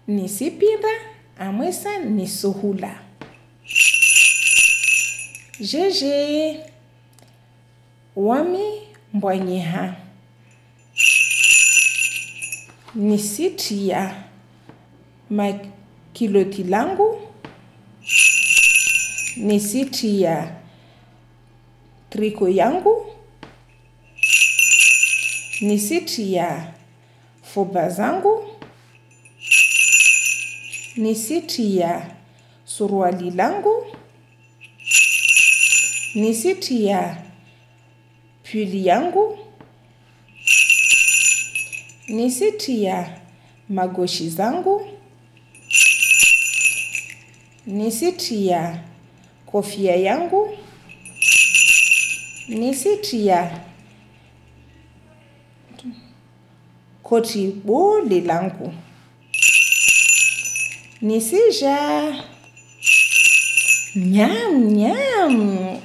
nisipinda amwesa nisuhula jeje wami mbwanyeha nisitia makiloti langu nisitia triko yangu nisitia foba zangu nisitia suruali langu nisitia puli yangu nisitia magoshi zangu nisitia kofia yangu nisitia koti bole langu nisija nyam nyam